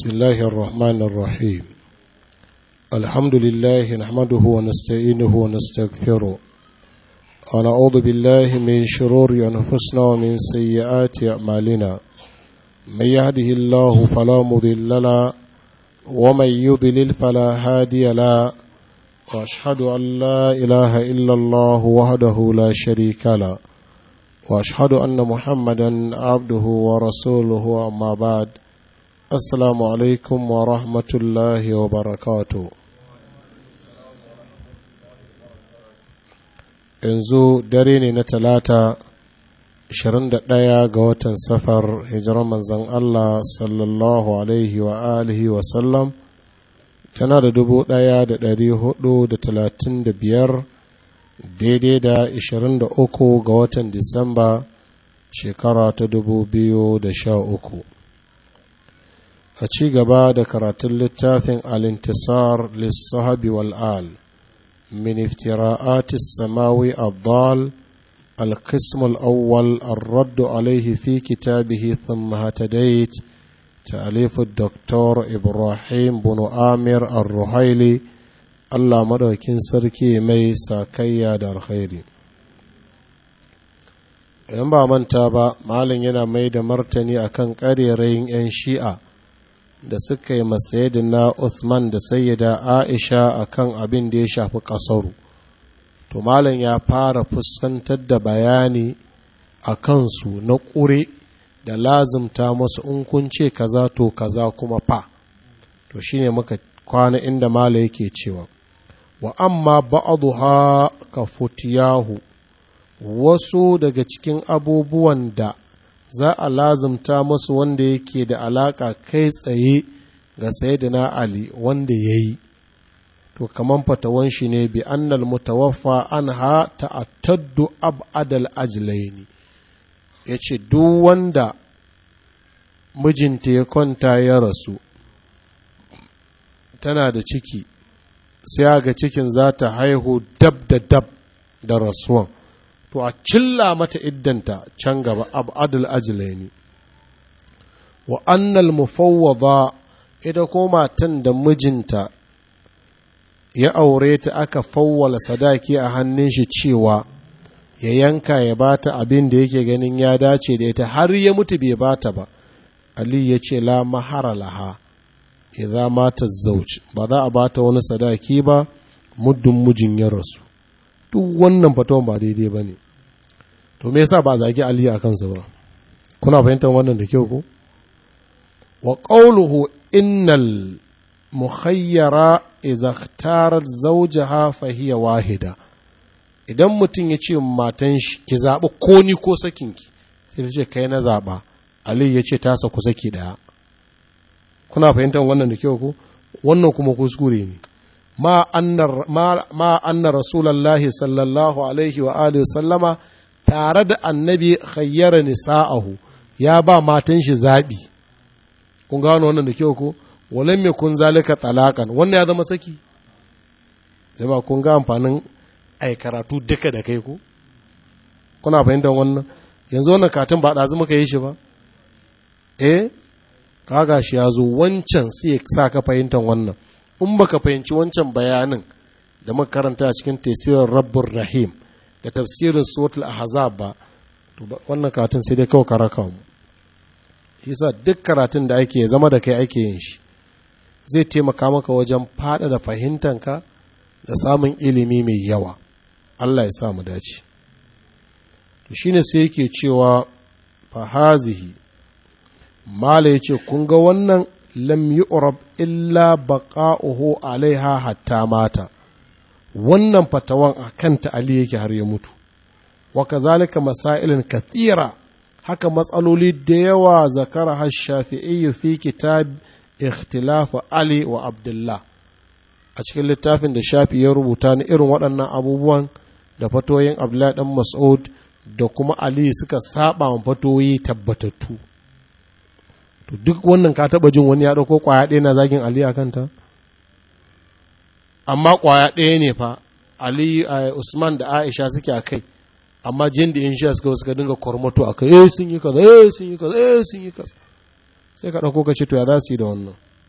بسم الله الرحمن الرحيم الحمد لله نحمده ونستعينه ونستغفره ونعوذ بالله من شرور أنفسنا ومن سيئات أعمالنا من يهده الله فلا مضل له ومن يضلل فلا هادي له واشهد ان لا اله الا الله وحده لا شريك له واشهد ان محمدا عبده ورسوله اما بعد السلام عليكم ورحمه الله وبركاته yanzu dare ne na talata 21 ga watan safar hijirar manzan Allah sallallahu alaihi wa alihi wa sallam tana da dubu ɗaya da ɗari hudu da talatin da biyar daidai da ishirin da uku ga watan disamba shekara ta dubu biyu da sha uku a ci gaba da karatun littafin alintisar lissahabi wal'al min iftira'atis samawi addal القسم الأول الرد عليه في كتابه ثم هتديت تأليف الدكتور إبراهيم بن آمر الرحيلي الله مدوكين سركي مي ساكيا دار خيري in ba manta ba malin yana mai da martani akan ƙarerayin 'yan shi'a da suka yi masayidina Uthman da sayyida Aisha akan abin da ya shafi ƙasaru to malam ya fara fuskantar da bayani a kansu na ƙure da lazimta masu in kun ce kaza to kaza kuma fa to shine muka kwana inda malam yake cewa wa amma ba'dha ka futiyahu wasu daga cikin abubuwan da za a lazimta masu wanda yake da alaka kai tsaye ga sayyidina ali wanda ya yi to kaman fatawan shi ne bi annal mutawaffa anha ta'attaddu ab'adal ajlaini yace duk wanda mijinta ya kwanta ya rasu tana da ciki sai ga cikin za ta haihu dab da dab da rasuwan to a cilla mata iddanta can gaba ab'adal ajlaini wa annal mufawwada ita ko matan da mijinta ya aure ta aka fawwala sadaki a hannun shi cewa ya yanka ya bata abin da yake ganin ya dace da ita har ya mutu bai bata ba Ali ya ce la mahara laha idza mata zauj ba za a bata wani sadaki ba muddin mijin ya rasu duk wannan fatawan ba daidai ba ne to me yasa ba zagi Ali a kansa ba kuna fahimtar wannan da kyau ko wa qawluhu innal mukhayyara idza ikhtarat zawjaha fa hiya wahida idan mutum ya ce matan shi ki zaɓi ko ni ko sakinki sai ta ce kai na zaɓa ali ya ce tasa ku saki ɗaya kuna fahimtar wannan da kyau ko wannan kuma kuskure ne ma anna rasulallahi sallallahu alaihi wa alihi sallama tare da annabi khayyara nisa'ahu ya ba matan shi zaɓi kun gano wannan da kyau ko walan mai kun zalika talakan wannan ya zama saki jama kun ga amfanin ai karatu duka da kai ko kuna fahimtar wannan yanzu wannan katin ba ɗazu muka yi shi ba eh kaga shi ya zo wancan sai ya sa ka fahimtar wannan in baka fahimci wancan bayanin da muka karanta a cikin tafsirin rabbur rahim da tafsirin suratul ahzab ba to wannan katin sai dai kawai karaka mu yasa duk karatun da ake zama da kai ake yin shi zai taimaka maka wajen fada da fahimtanka da samun ilimi mai yawa Allah ya sa mu dace to shine sai yake cewa fahazihi mala yace kun ga wannan lam yu'rab illa baqa'uhu alaiha hatta mata wannan fatawan akan ta Ali yake har ya mutu wa kazalika masailin kathira haka matsaloli da yawa zakara har shafi'i fi kitab ikhtilafu Ali wa Abdullah a cikin littafin da shafi ya rubuta ni irin waɗannan abubuwan da fatoyin Abdullah ɗan Mas'ud da kuma Ali suka saba wa fatoyi tabbatattu to duk wannan ka taɓa jin wani ya ɗauko ƙwaya ɗaya na zagin Ali a kanta amma ƙwaya ɗaya ne fa Ali Usman da Aisha suke a kai amma jin da in sha suka suka dinga kormato a kai eh sun yi kaza eh sun yi kaza eh sun yi kaza sai ka ɗauko ka ce to ya za su yi da wannan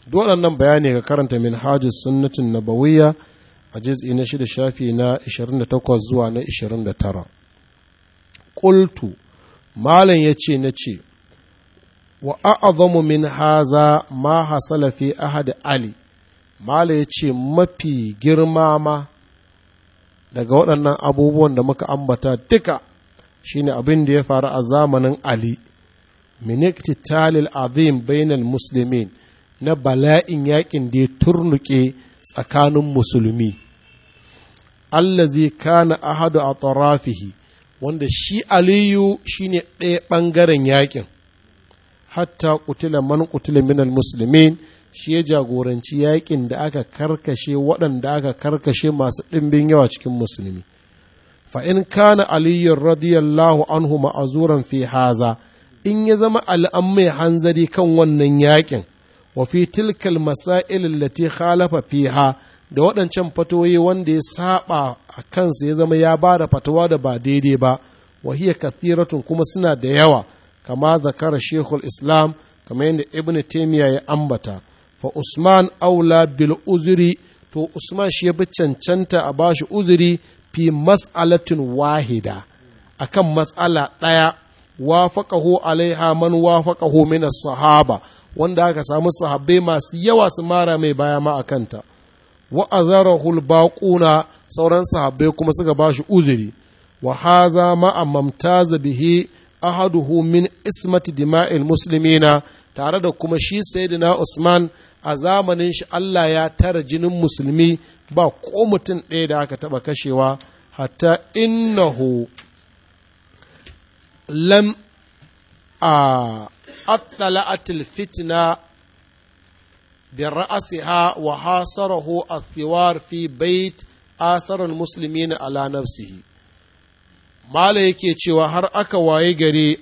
waɗannan bayani ga karanta min hajjus sunnatin nabawiyya a jiz'i na shida shafi na 28 zuwa na 29 ƙultu malam ya ce na ce wa a'azamu min haza ma hasala fi ahad ali malam ya ce mafi girma ma daga waɗannan abubuwan da muka ambata duka shine abin da ya faru a zamanin ali min iktitalil azim bainal muslimin na bala'in yakin da ya turnuke tsakanin musulmi allazi kana ahadu a tarafihi wanda shi aliyu shine ɗaya ɓangaren yakin hatta kutila man kutila minal muslimin shi ya jagoranci yakin da aka karkashe waɗanda aka karkashe masu ɗimbin yawa cikin musulmi fa in kana aliyu radiyallahu anhu ma'azuran fi haza in ya zama al'an mai hanzari kan wannan yakin wa fi tilkal masail allati khalafa fiha da waɗancan fatoyi wanda ya saba a kansa ya zama ya ba da fatawa da ba daidai ba wa hiya kathiratun kuma suna da yawa kama zakara shekul islam kama yadda ibn taymiya ya ambata fa usman aula bil uzuri to usman shi ya bi cancanta a bashi uzuri fi mas'alatin wahida akan mas'ala ɗaya wafaqahu alaiha man wafaqahu min as-sahaba wanda aka samu sahabbai masu yawa su mara mai baya ma a kanta wa azarahul baquna sauran sahabbai kuma suka ba shi uzuri wa haza ma amamtaza bihi ahaduhu min ismati dima'il muslimina tare da kuma shi sayyidina Usman a zamanin shi Allah ya tara jinin musulmi ba ko mutum ɗaya da aka taɓa kashewa hatta innahu lam a اطلعت الفتنة برأسها وحاصره الثوار في بيت آثر المسلمين على نفسه ما yake cewa har aka waye gare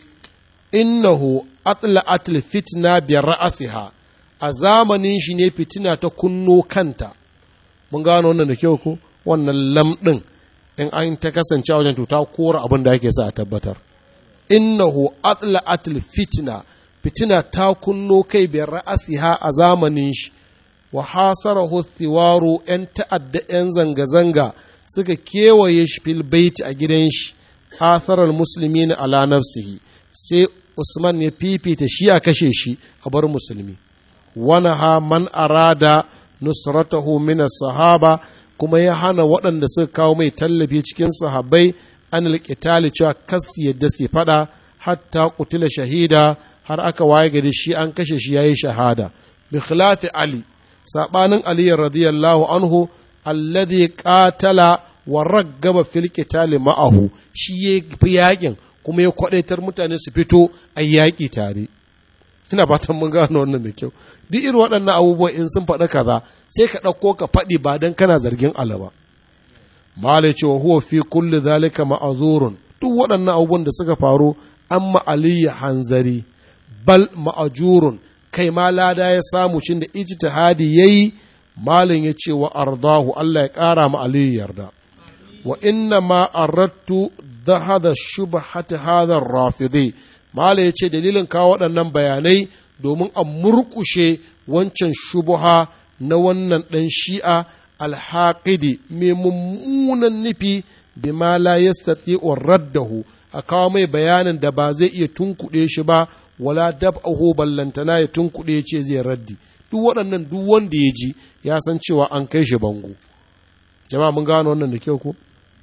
innahu atla'at fitna bi ra'asiha a zamanin shi ne fitina ta kunno kanta mun gano wannan da kyau ko wannan lamɗin in an ta kasance wajen to ta kora abin da ake sa a tabbatar innahu atla'at fitna fitina ta kunno kai biyar ra'asiha a zamanin shi wa hasarahu thiwaru yan ta'adda yan zanga-zanga suka kewaye shi fil baiti a gidan shi atharal muslimin ala nafsihi sai usman ya fifita shi a kashe shi a bar musulmi wana ha man arada nusratahu min sahaba kuma ya hana waɗanda suka kawo mai tallafi cikin sahabbai an alƙitali cewa kas yadda su faɗa hatta kutila shahida har aka waye gari shi an kashe shi yayi shahada bi khilafi ali sabanin ali radiyallahu anhu alladhi qatala wa raggaba fil qitali ma'ahu shi ya fi yakin kuma ya kwadaitar mutane su fito a yaƙi tare ina fatan mun gano wannan da kyau duk irin waɗannan abubuwan in sun faɗa kaza sai ka ɗauko ka faɗi ba dan kana zargin alaba malai cewa huwa fi kulli zalika ma'azurun duk waɗannan abubuwan da suka faru amma aliyu hanzari bal ma'ajurun kai ma lada ya samu shin da ijtihadi yayi malin ya ce wa ardahu Allah ya ƙara ma aliyu yarda wa inna ma arattu da hada shubhati hada rafidi malin ya ce dalilin kawo waɗannan bayanai domin a murƙushe wancan shubuha na wannan ɗan shi'a alhaƙidi mai mummunan nufi bima la yastati'u raddahu a kawo mai bayanin da ba zai iya tunkuɗe shi ba wala dab'ahu ballantana ya tunkuɗe ce zai raddi duk waɗannan duk wanda ya ji ya san cewa an kai shi bango jama'a mun gano wannan da kyau ko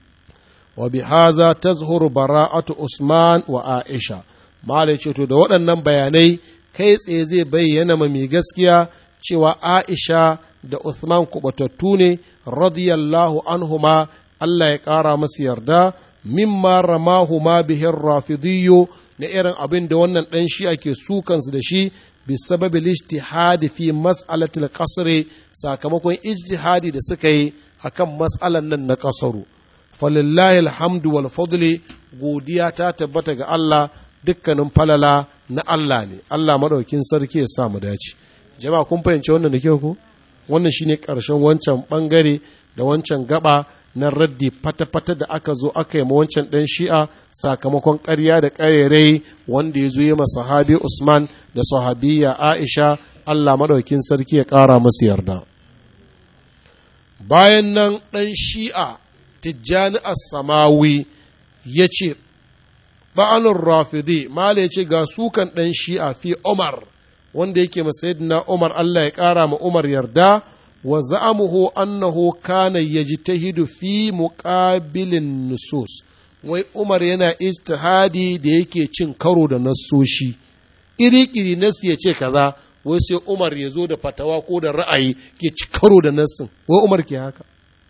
wa bi haza tazhuru bara'atu usman wa aisha mala ce to da waɗannan bayanai kai tsaye zai bayyana ma mai gaskiya cewa aisha da usman kubatattu ne radiyallahu anhuma Allah ya ƙara masu yarda mimma ramahu ma bihin rafidiyyo na irin abin da wannan ɗan shi ake sukansu da shi bisababil ijtihadi fi mas'alatil qasri sakamakon ijtihadi da suka yi akan mas'alan nan na qasaru falillahi alhamdu wal fadli godiya ta tabbata ga Allah dukkanin falala na Allah ne Allah madaukin sarki ya sa mu dace jama'a kun fahimci wannan da kyau ko wannan shine karshen wancan bangare da wancan gaba na raddi fata-fata da aka zo aka yi ma wancan ɗan shi'a sakamakon ƙarya da ƙarerai wanda ya zo yi sahabi Usman da sahabiya Aisha Allah maɗaukin sarki ya ƙara masu yarda. Bayan nan ɗan shi'a Tijjani As-Samawi ya ce, Ba'anun Rafidi, Mala ya ce ga sukan ɗan shi'a fi Umar, wanda yake masayidina Umar Allah ya ƙara ma Umar yarda. wa za'amuhu annahu kana yajtahidu fi muqabilin nusus wai Umar yana ijtihadi da yake cin karo da nassoshi iri-iri nassi ya ce kaza wai sai Umar ya zo da fatawa ko da ra'ayi ke ci karo da nassin wai Umar ke haka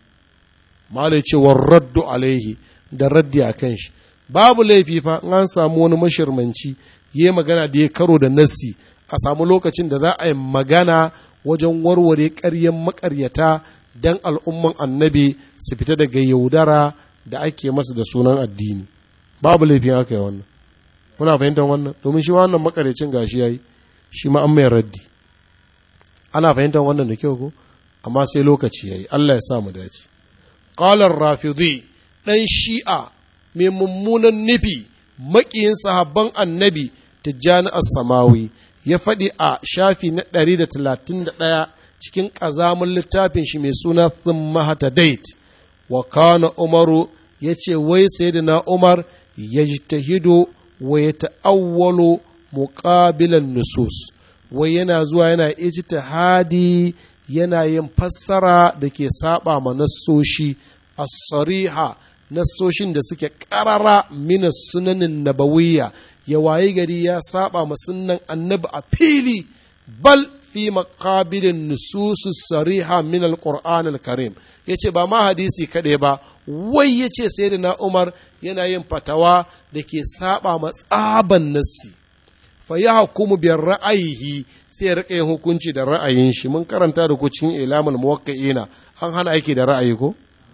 malai ce wa raddu alaihi da raddi a kan shi babu laifi fa in an samu wani mashirmanci yi magana da ya karo da nassi a samu lokacin da za a yi magana wajen warware ƙaryen maƙaryata don al'umman annabi su fita daga yaudara da ake masa da sunan addini babu laifin aka yi wannan muna fahimtar wannan domin shi wannan makaryacin gashi yayi shi ma an mai raddi ana fahimtar wannan da kyau ko amma sai lokaci yayi Allah ya sa mu dace qala rafidi dan shi'a mai mummunan nufi maƙiyin sahabban annabi tijjani as-samawi ya faɗi a shafi na ɗari da talatin da ɗaya cikin ƙazamin littafin shi mai suna Thummahata Date, wa kana Umaru ya ce, wai sai na Umar ya tahido wa ya ta'awwalo muƙabilan nusus, wai yana zuwa yana ijtihadi yana yin fassara da ke saba ma nassoshi as-sariha nassoshin da suke ƙarara mina sunanin nabawiyya ya wayi gari ya saba ma sunnan annabi a fili bal fi maqabilin nususu sariha min alquran alkarim yace ba ma hadisi kaɗai ba wai yace sayyidina Umar yana yin fatawa da ke saba ma tsaban nassi fa yahkumu bi ra'ayihi sai ya rika yin hukunci da ra'ayin shi mun karanta da ku cikin ilamul muwaqqi'ina an hana aiki da ra'ayi ko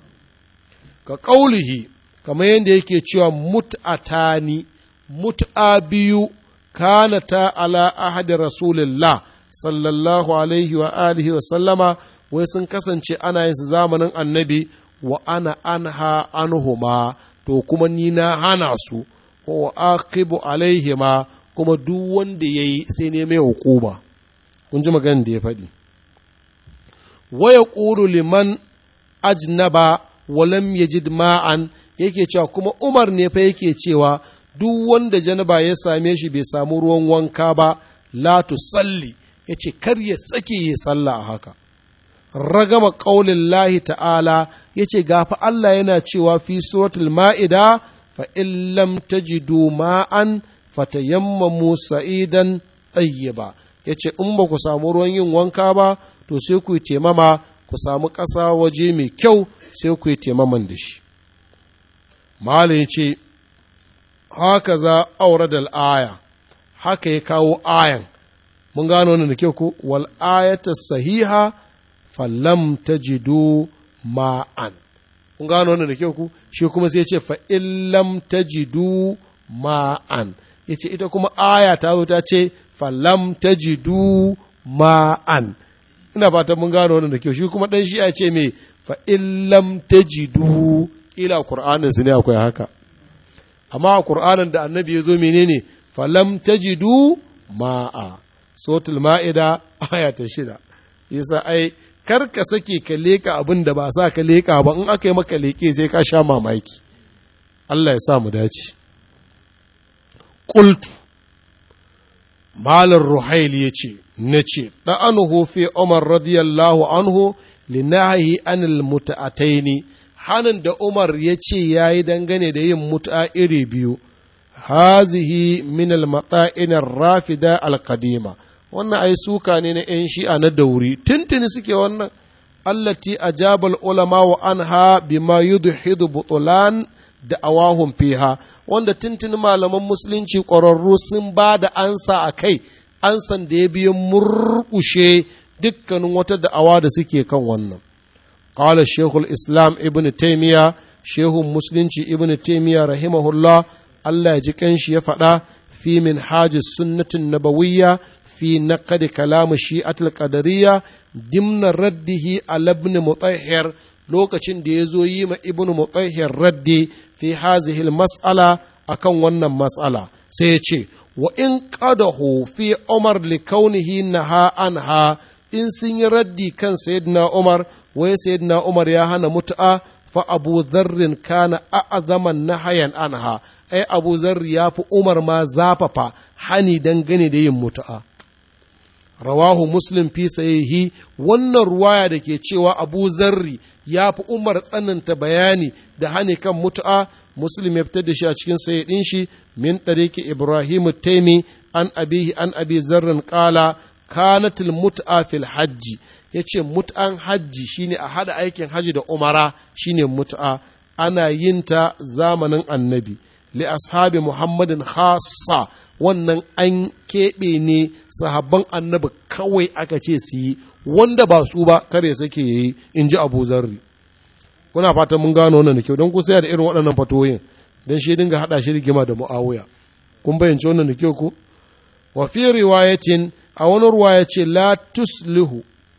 ka qaulihi kamar yadda yake cewa mut'atani mut'a biyu kanata ala ahadi rasulillah sallallahu alaihi wa alihi wa sallama wai sun kasance ana yin su zamanin annabi wa ana anha anhuma to kuma ni na hana su wa aqibu alaihima kuma duk wanda yayi sai ne mai hukuma kun ji maganin da ya faɗi wa yaqulu liman ajnaba wa lam yajid ma'an yake cewa kuma Umar ne fa yake cewa duk wanda janaba ya same shi bai samu ruwan wanka ba la tusalli ya ce kar ya tsake ya sallah a haka ragama ƙaunin lahi ta'ala ya ce gafa Allah yana cewa fi suratul ma'ida fa in lam tajidu ma'an fatayammamu sa'idan tayyiba ya ce in ba ku samu ruwan yin wanka ba to sai ku yi temama ku samu ƙasa waje mai kyau sai ku yi temaman da shi Malam ya ce haka za aure da aya haka ya kawo ayan mun gano wannan da kyau ko wal ayata sahiha falam tajidu ma'an mun gano wannan da kyau ko shi kuma sai ya ce fa illam tajidu ma'an yace ita kuma aya ta zo ta ce falam tajidu ma'an ina fatan mun gano wannan da kyau shi kuma dan shi ya ce me fa illam tajidu kila qur'anin su ne akwai haka amma a Kur'anin da annabi ya zo menene falam tajidu ma'a sotul ma'ida aya ta shida yasa ai kar ka sake ka leka abin da ba sa ka leka ba in aka yi maka leke sai ka sha mamaki Allah ya sa mu dace qultu malar ruhaili ya ce na ce ɗa'anuhu fi umar radiyallahu anhu linahi anil muta'ataini hanin da Umar ya ce ya yi dangane da yin mut'a iri biyu, hazihi min al-matsa'inar rafida al-kadima, wannan ai suka ne na ‘yan shi'a na dauri, tuntuni suke wannan, allati ajabal ulama wa anha bima yudhidu butulan da awahun fiha, wanda tuntuni malaman musulunci ƙwararru sun ba da ansa a kai, ansan da ya biya murƙushe dukkanin wata da'awa da suke kan wannan. قال الشيخ الإسلام ابن تيمية شيخ مسلم ابن تيمية رحمه الله الله يجيكنش يفعل في منهاج السنة النبوية في نقد كلام الشيعة القدرية ضمن رده على ابن مطهر lokacin da ya zo yi ma ibn mutahhir raddi fi hazihil mas'ala akan wannan mas'ala sai ya ce wa in qadahu fi umar li kaunihi naha anha in sun yi raddi kan sayyidina umar wai sayyidina umar ya hana mut'a fa abu dharrin kana a'zaman nahayan anha ai abu zarri ya fi umar ma zafafa hani dangane da yin mut'a rawahu muslim fi sahihi wannan ruwaya da ke cewa abu zarri ya fi umar tsananta bayani da hani kan mutu'a muslim ya fitar da shi a cikin sahihin shi min tariki ibrahim taimi an abihi an abi zarrin kala kanatil mut'a fil hajji yace mut'an hajji shine a hada aikin haji da umara shine mut'a ana yin ta zamanin annabi li ashabi muhammadin khassa wannan an keɓe ne sahabban annabi kawai aka ce su yi wanda ba su ba kare sake yi in ji abu zarri kuna fatan mun gano wannan da kyau don kusa da irin waɗannan fatoyin don shi dinga haɗa shi rigima da mu'awiya kun bayyance wannan da kyau ku wa fi riwayatin a wani ruwaya ce la tuslihu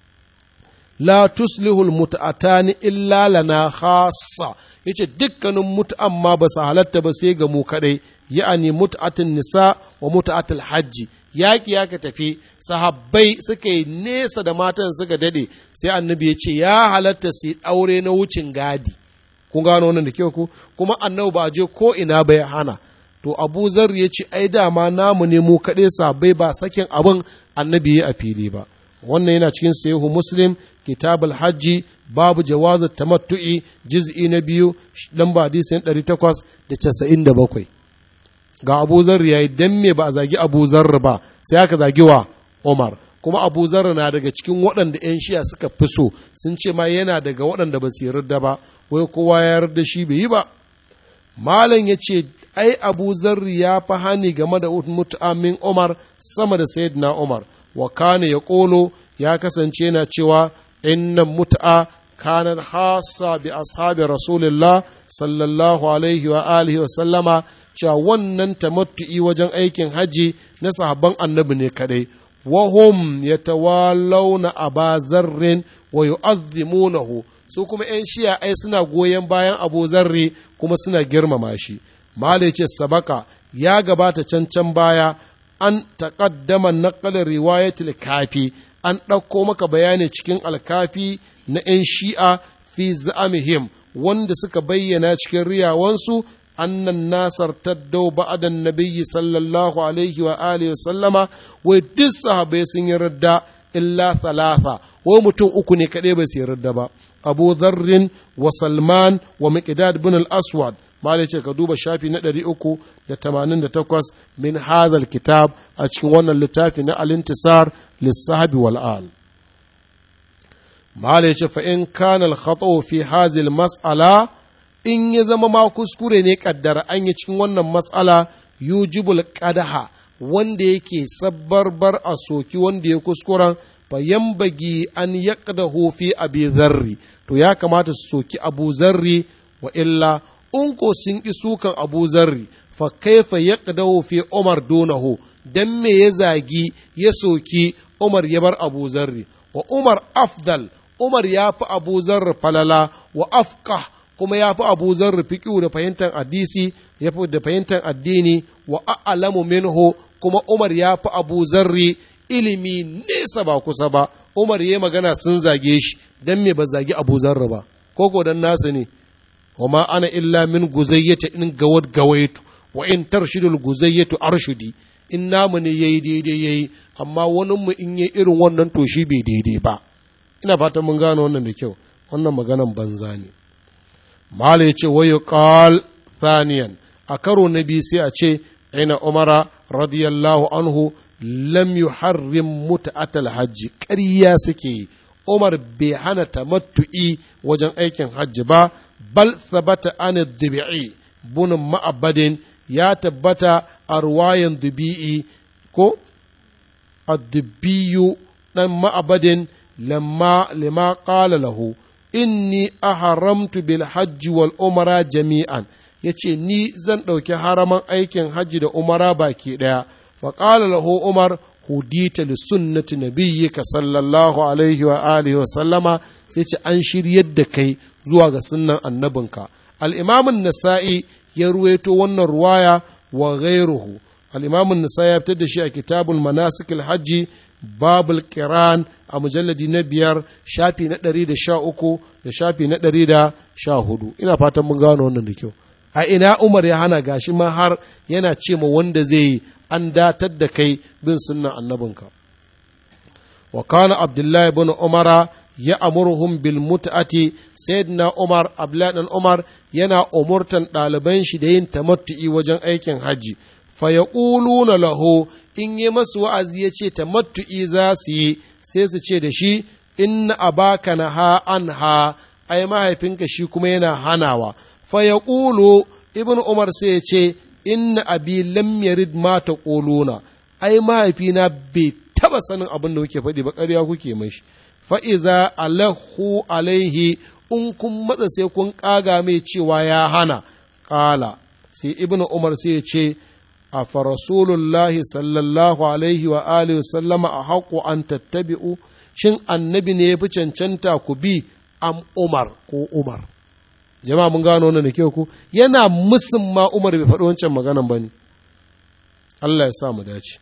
la tuslihul mut'atani illa lana khassa yace dukkanin mut'an ma ba su halatta ba sai ga mu kadai ya'ani mut'atin nisa wa mut'atul hajji yaƙi ya ka tafi sahabbai suka yi nesa da matan suka dade sai annabi ya ce ya halatta su aure na wucin gadi kun gano wannan da kyau ku kuma annabi ba je ko ina bai hana to abu zar ya ce ai dama namu ne mu kaɗai sahabbai ba sakin abin annabi ya a fili ba wannan yana cikin sahihu muslim kitabul hajji babu jawazu tamattu'i juz'i na biyu lamba hadisin 897 ga Abu Zarr yayi dan me ba a zagi Abu Zarr ba sai aka zagi wa Umar kuma Abu Zarr na daga cikin waɗanda 'yan shiya suka fi so sun ce ma yana daga waɗanda ba su yarda ba wai kowa ya yarda shi bai yi ba malam ya ce ai Abu Zarr ya fi hani game da mut'amin Umar sama da Sayyidina Umar wa kana ya ƙolo ya kasance na cewa innan mut'a kanan hasa bi ashabi rasulullah sallallahu alaihi wa alihi wa sallama cewa wannan tamattu'i wajen aikin haji na sahabban annabi ne kadai wahum yatawallawna aba zarrin wa yu'azzimunahu su kuma yan shiya ai suna goyon bayan abu zarri kuma suna girmama shi malai ce sabaka ya gabata can can baya an taƙaddama naƙalin riwayatul kafi an ɗauko maka bayani cikin alkafi na 'yan shi'a fi za'amihim wanda suka bayyana cikin riyawansu annan nasar taddau ba'adan nabiyyi sallallahu alaihi wa alihi wa sallama wai duk sahabai sun yi radda illa thalatha wai mutum uku ne kaɗai bai su yi radda ba abu dharrin wa salman wa miqdad bin al-aswad malai ce ka duba shafi na ɗari uku da tamanin da takwas min hazal kitab a cikin wannan littafi na alintisar lissahabi wal'al malai ce fa in kana al fi hazil mas'ala in ya zama ma kuskure ne kaddara an yi cikin wannan mas'ala yujibul qadaha wanda yake sabbarbar a soki wanda ya kuskuren fa yambagi an yaqdahu fi abi zarri to ya kamata su soki abu zarri wa illa in ko sun ƙi sukan abu zarri fa kaifa ya fi umar donahu dan me ya zagi ya soki umar ya bar abu zarri wa umar afdal umar ya fi abu zarri falala wa afka kuma ya fi abu zarri fiƙiu da fahimtar hadisi ya fi da fahimtar addini wa a'lamu minhu kuma umar ya fi abu zarri ilimi nesa ba kusa ba umar ya magana sun zage shi dan me ba zagi abu zarri ba ko dan nasu ne وما أنا إلا من جزية إن جود جويت وإن ترشد الجزية أرشدي in namu ne yayi daidai yayi amma wani mu in yi irin wannan to shi bai daidai ba ina fatan mun gano wannan da kyau wannan maganan banza ne mala yace wa yuqal thaniyan a karo na biyu sai a ce ina umara radiyallahu anhu lam yuharrim mut'atal hajji ƙarya suke umar bai hana tamattu'i wajen aikin hajji ba bal thabata an dubi'i bunin ma'abadin ya tabbata a ruwayan dubi'i ko addubiyu dan ma'abadin lamma lima qala lahu inni aharamtu bil hajji wal umara jami'an yace ni zan ɗauki haraman aikin hajji da umara baki ɗaya faƙala lahu umar hudita li sunnati nabiyyika sallallahu alaihi wa alihi wa sallama sai ce an shiryar da kai zuwa ga sunnan annabinka al-imamun nasa'i ya ruwaito wannan ruwaya wa ghairuhu al-imamun nasa'i ya fitar da shi a kitabul manasikil hajji babul kiran a mujalladi na biyar shafi na ɗari da sha uku da shafi na ɗari da sha hudu ina fatan mun gano wannan da kyau a ina umar ya hana gashi ma har yana ce ma wanda zai yi an datar da kai bin sunnan annabinka wa kana abdullahi bin umara ya amurhum bil mut'ati sayyidina umar abdullahi dan umar yana umurtan ɗaliban shi da yin tamattu'i wajen aikin hajji fa yaquluna lahu in yi masu wa'azi ya ce tamattu'i za su yi sai su ce da shi inna abaka na ha an ha ai mahaifinka shi kuma yana hanawa fa ya ƙulu ibn umar sai ya ce inna abi lam yarid ma ta ƙuluna ai mahaifina bai taba sanin abin da kuke faɗi ba ƙarya kuke mashi fa iza alahu alaihi in kun matsa sai kun ƙaga mai cewa ya hana ƙala sai ibn umar sai ya ce a farasulullahi sallallahu alaihi wa alihi sallama a haƙo an tattabi'u shin annabi ne ya fi cancanta ku bi am umar ko umar jama'a mun gano wannan da kyau ku yana musun ma umar bai faɗi wancan maganan ba ne Allah ya sa mu dace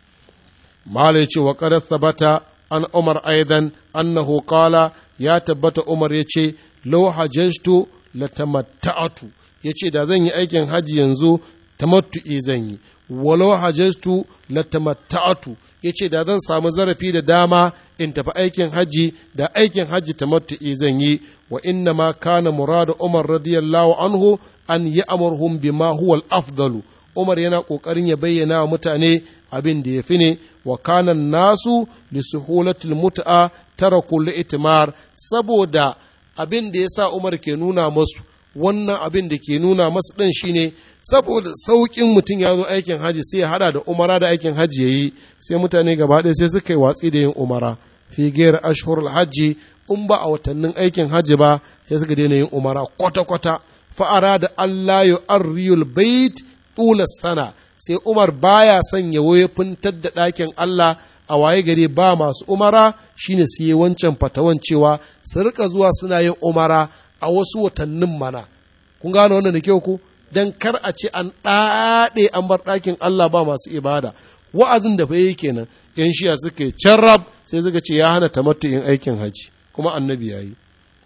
mala ya ce wa qad thabata an umar aidan annahu qala ya tabbata umar ya ce law hajjtu latamatta'tu yace da zan yi aikin haji yanzu tamattu'i zan yi walau hajjatu latamatta'atu yace da zan samu zarafi da dama in tafi aikin haji da aikin haji tamattu'i zan yi wa inna ma kana muradu umar radiyallahu anhu an ya'murhum bima huwa al-afdalu umar yana kokarin ya bayyana wa mutane abin da yafi ne wa kana nasu li suhulatil mut'a taraku li'timar saboda abin da yasa umar ke nuna masu wannan abin da ke nuna masu ɗin shine saboda sauƙin mutum ya zo aikin haji sai ya hada da umara da aikin haji ya yi sai mutane gaba ɗaya sai suka yi watsi da yin umara fi gaira ashhurul hajji in ba a watannin aikin haji ba sai suka daina yin umara kwata-kwata fa'ara da Allah ya arriyul bait tula sana sai umar baya son ya fintar da ɗakin Allah a waye gari ba masu umara shine su yi wancan fatawan cewa su rika zuwa suna yin umara a wasu watannin mana kun gano wannan da kyau ku dan kar a ce an ɗaɗe an bar ɗakin Allah ba masu ibada wa'azin da fa yi kenan yan shiya suka yi carrab sai suka ce ya hana tamattu'in aikin haji kuma annabi ya yi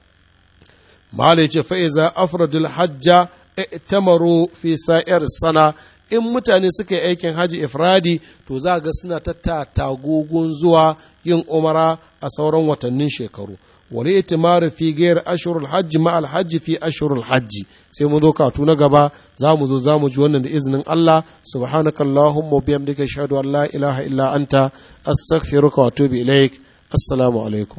mala ya ce fa'iza afradul hajja tamaru fi sa'ir sana in mutane suka yi aikin haji ifradi to za ga suna ta tagogon zuwa yin umara a sauran watannin shekaru wani itimaru fi gayar ashurul hajji ma alhajji fi ashurul hajji sai mu zo katu na gaba za mu zo za mu ji wannan da izinin Allah subhanaka allahumma biyamdika ashhadu an la ilaha illa anta astaghfiruka wa atubu ilaik assalamu alaikum